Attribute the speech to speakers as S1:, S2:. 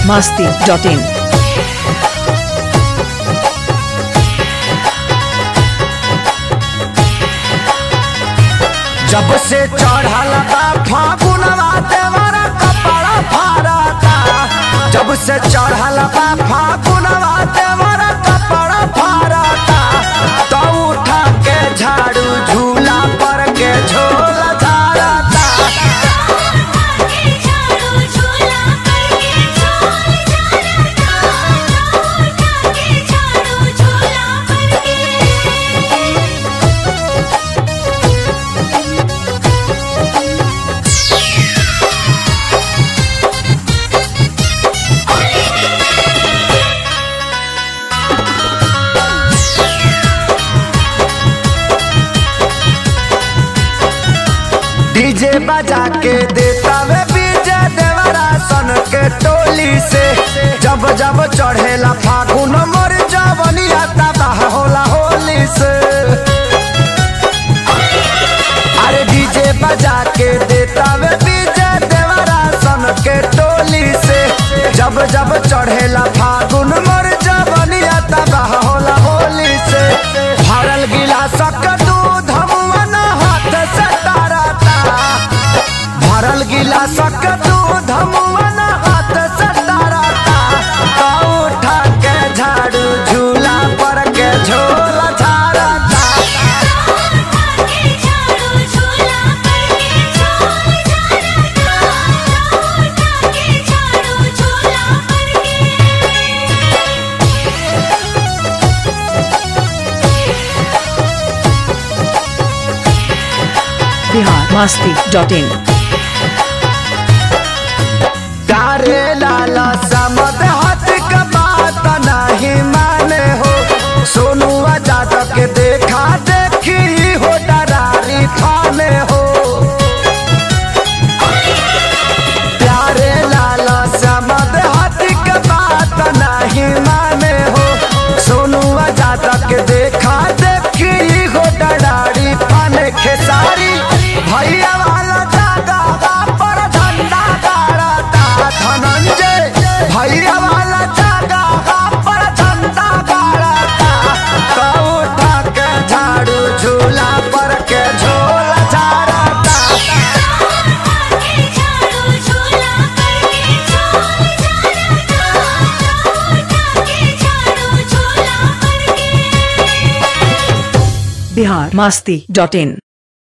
S1: masti.in.
S2: जब से चढ़ल बा फागुनवा देवरा कपड़ा फाड़ता जब से चढ़ल बा फागुनवा देवरा कपड़ा फाड़ता तो उठा के झाड़ू झूला पर के झोला झाड़ता डीजे बजा के देता वे बीजे देवरा सन के टोली से जब जब चढ़ेला फागुन मोर जवनिया तबाह होला होली से अरे डीजे बजा के देता वे बीजे देवरा सन के टोली से जब जब चढ़ेला फागुन मोर जवनिया तबाह होला होली से भरल गिलास का दूध मुअन हाथ से तारता भरल गिलास का दूध मुअन हाथ से तारता तो उठा के झाड़ू झूला पर के झोला झाड़ता
S1: Bihar masti.in.
S2: तारे लाला समद हाथ का बात नहीं माने हो सोनू आजाद के देखा देखी हो डरारी थाने हो प्यारे लाला समद हाथ का बात नहीं माने हो सोनू आजाद के देखा देखी हो डरारी थाने खेसारी भैया वाला जागा पर झंडा गाड़ता धनंजय भैया वाला जागा पर झंडा गाड़ता तो उठा के झाड़ू झूला पर के झोला झाड़ता
S1: Bihar masti.in.